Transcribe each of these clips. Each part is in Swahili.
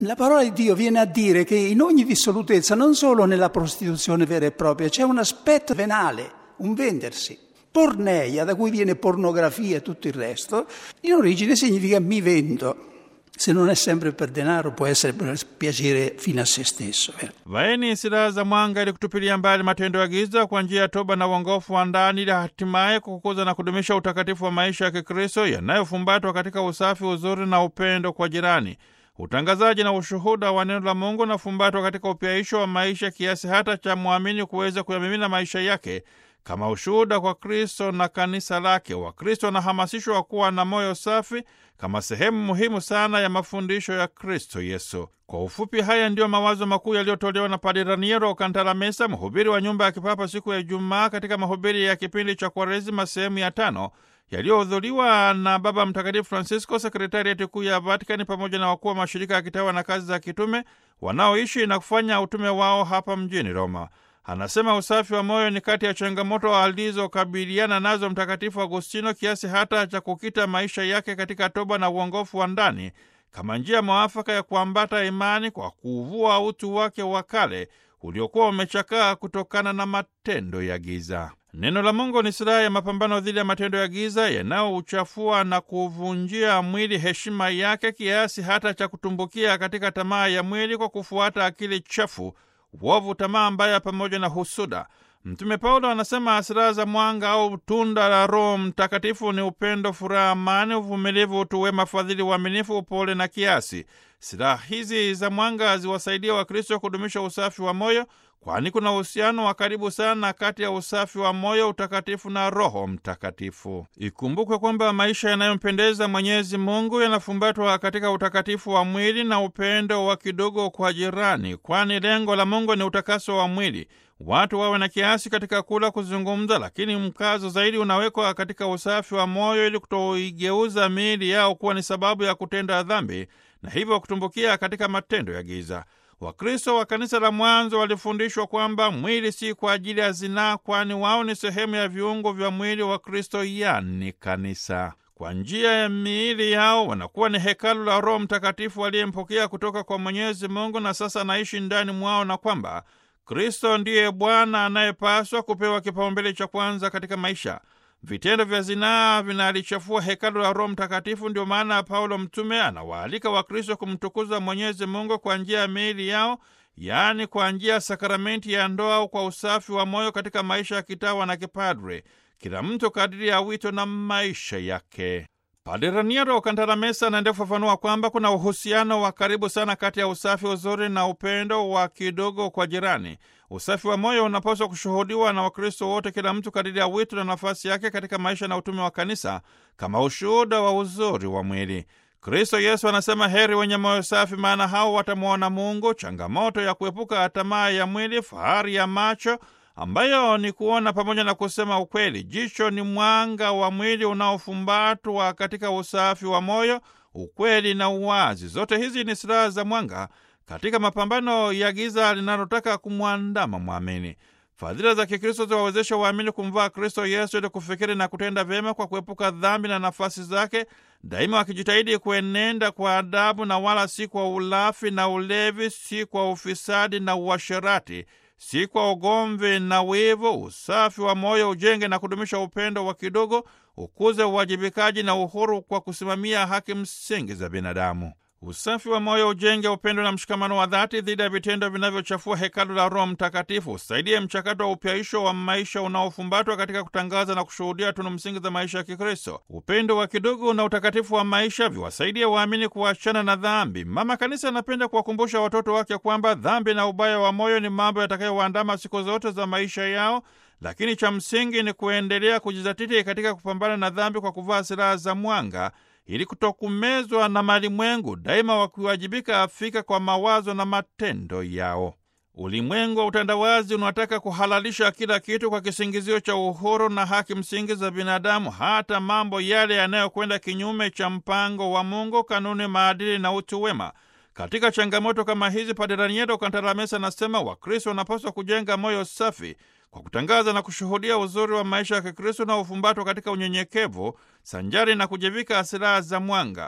La parola di Dio viene a dire che in ogni dissolutezza, non solo nella prostituzione vera e propria, c'è un aspetto venale, un vendersi. Porneia, da cui viene pornografia e tutto il resto, in origine significa mi vendo. Se non è sempre per denaro, può essere per piacere fino a se stesso. eh. Vaeni silaha za mwanga ili kutupilia mbali matendo ya giza kwa njia ya toba na uongofu wa ndani ili hatimaye kukuza na kudumisha utakatifu wa maisha ya Kikristo yanayofumbatwa katika usafi, uzuri na upendo kwa jirani. Utangazaji na ushuhuda wa neno la Mungu unafumbatwa katika upyaisho wa maisha kiasi hata cha mwamini kuweza kuyamimina maisha yake kama ushuhuda kwa Kristo na kanisa lake. Wakristo wanahamasishwa kuwa na moyo safi kama sehemu muhimu sana ya mafundisho ya Kristo Yesu. Kwa ufupi, haya ndiyo mawazo makuu yaliyotolewa na Padre Raniero Cantalamessa, mhubiri wa nyumba ya kipapa, siku ya Ijumaa katika mahubiri ya kipindi cha Kwaresima sehemu ya tano yaliyohudhuriwa na Baba Mtakatifu Francisco, sekretariati kuu ya Vatikani, pamoja na wakuu wa mashirika ya kitawa na kazi za kitume wanaoishi na kufanya utume wao hapa mjini Roma. Anasema usafi wa moyo ni kati ya changamoto alizokabiliana nazo Mtakatifu Agustino kiasi hata cha kukita maisha yake katika toba na uongofu wa ndani kama njia mwafaka ya kuambata imani kwa kuvua utu wake wa kale uliokuwa umechakaa kutokana na matendo ya giza. Neno la Mungu ni silaha ya mapambano dhidi ya matendo ya giza yanayouchafua na kuvunjia mwili heshima yake kiasi hata cha kutumbukia katika tamaa ya mwili kwa kufuata akili chafu uovu, tamaa mbaya pamoja na husuda. Mtume Paulo anasema silaha za mwanga au tunda la Roho Mtakatifu ni upendo, furaha, amani, uvumilivu, utu wema, fadhili, uaminifu, upole na kiasi. Silaha hizi za mwanga ziwasaidia Wakristo kudumisha usafi wa moyo, kwani kuna uhusiano wa karibu sana kati ya usafi wa moyo, utakatifu na Roho Mtakatifu. Ikumbukwe kwamba maisha yanayompendeza Mwenyezi Mungu yanafumbatwa katika utakatifu wa mwili na upendo wa kidogo kwa jirani, kwani lengo la Mungu ni utakaso wa mwili. Watu wawe na kiasi katika kula, kuzungumza, lakini mkazo zaidi unawekwa katika usafi wa moyo ili kutoigeuza miili yao kuwa ni sababu ya kutenda dhambi na hivyo kutumbukia katika matendo ya giza. Wakristo wa kanisa la mwanzo walifundishwa kwamba mwili si kwa ajili ya zinaa, kwani wao ni sehemu ya viungo vya mwili wa Kristo, yani kanisa. Kwa njia ya miili yao wanakuwa ni hekalu la Roho Mtakatifu aliyempokea kutoka kwa Mwenyezi Mungu na sasa anaishi ndani mwao, na kwamba Kristo ndiye Bwana anayepaswa kupewa kipaumbele cha kwanza katika maisha. Vitendo vya zinaa vinalichafua hekalu la Roho Mtakatifu. Ndio maana Paulo mtume anawaalika Wakristo kumtukuza Mwenyezi Mungu kwa njia ya miili yao, yaani kwa njia ya sakramenti ya ndoa au kwa usafi wa moyo katika maisha ya kitawa na kipadre, kila mtu kadiri ya wito na maisha yake. Padre Raniero Cantalamessa anaendelea kufafanua kwamba kuna uhusiano wa karibu sana kati ya usafi, uzuri na upendo wa kidogo kwa jirani. Usafi wa moyo unapaswa kushuhudiwa na Wakristo wote, kila mtu kadiri ya wito na nafasi yake katika maisha na utume wa kanisa, kama ushuhuda wa uzuri wa mwili. Kristo Yesu anasema, heri wenye moyo safi, maana hao watamwona Mungu. Changamoto ya kuepuka tamaa ya mwili, fahari ya macho ambayo ni kuona pamoja na kusema ukweli. Jicho ni mwanga wa mwili unaofumbatwa katika usafi wa moyo, ukweli na uwazi. Zote hizi ni silaha za mwanga katika mapambano ya giza linalotaka kumwandama mwamini. Fadhila za Kikristo ziwawezesha waamini kumvaa Kristo Yesu ili kufikiri na kutenda vyema kwa kuepuka dhambi na nafasi zake, daima wakijitahidi kuenenda kwa adabu na wala si kwa ulafi na ulevi, si kwa ufisadi na uasherati si kwa ugomvi na wivu. Usafi wa moyo ujenge na kudumisha upendo wa kidogo, ukuze uwajibikaji na uhuru kwa kusimamia haki msingi za binadamu. Usafi wa moyo ujenge upendo na mshikamano wa dhati dhidi ya vitendo vinavyochafua hekalu la Roho Mtakatifu. Usaidie mchakato wa upyaisho wa maisha unaofumbatwa katika kutangaza na kushuhudia tunu msingi za maisha ya Kikristo. Upendo wa kidogo na utakatifu wa maisha viwasaidie waamini kuachana na dhambi. Mama Kanisa anapenda kuwakumbusha watoto wake kwamba dhambi na ubaya wa moyo ni mambo yatakayowaandama siku zote za maisha yao, lakini cha msingi ni kuendelea kujizatiti katika kupambana na dhambi kwa kuvaa silaha za mwanga ili kutokumezwa na malimwengu, daima wakiwajibika afika kwa mawazo na matendo yao. Ulimwengu wa utandawazi unataka kuhalalisha kila kitu kwa kisingizio cha uhuru na haki msingi za binadamu, hata mambo yale yanayokwenda kinyume cha mpango wa Mungu, kanuni, maadili na utu wema. Katika changamoto kama hizi, Padre Raniero Cantalamessa anasema Wakristo wanapaswa kujenga moyo safi kwa kutangaza na kushuhudia uzuri wa maisha ya Kikristo na ufumbatwa katika unyenyekevu sanjari na kujivika silaha za mwanga.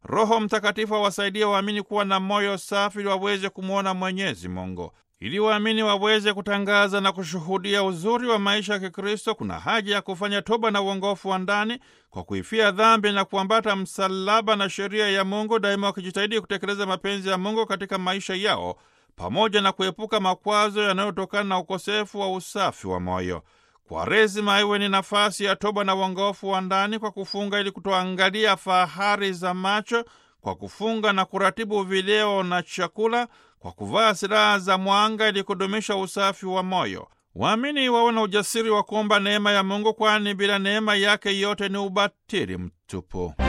Roho Mtakatifu awasaidie waamini kuwa na moyo safi ili waweze kumwona Mwenyezi Mungu. Ili waamini waweze kutangaza na kushuhudia uzuri wa maisha ya Kikristo, kuna haja ya kufanya toba na uongofu wa ndani kwa kuifia dhambi na kuambata msalaba na sheria ya Mungu, daima wakijitahidi kutekeleza mapenzi ya Mungu katika maisha yao, pamoja na kuepuka makwazo yanayotokana na ukosefu wa usafi wa moyo. Kwaresima iwe ni nafasi ya toba na uongofu wa ndani kwa kufunga ili kutoangalia fahari za macho, kwa kufunga na kuratibu vileo na chakula, kwa kuvaa silaha za mwanga ili kudumisha usafi wa moyo. Waamini wawe na ujasiri wa kuomba neema ya Mungu, kwani bila neema yake yote ni ubatili mtupu.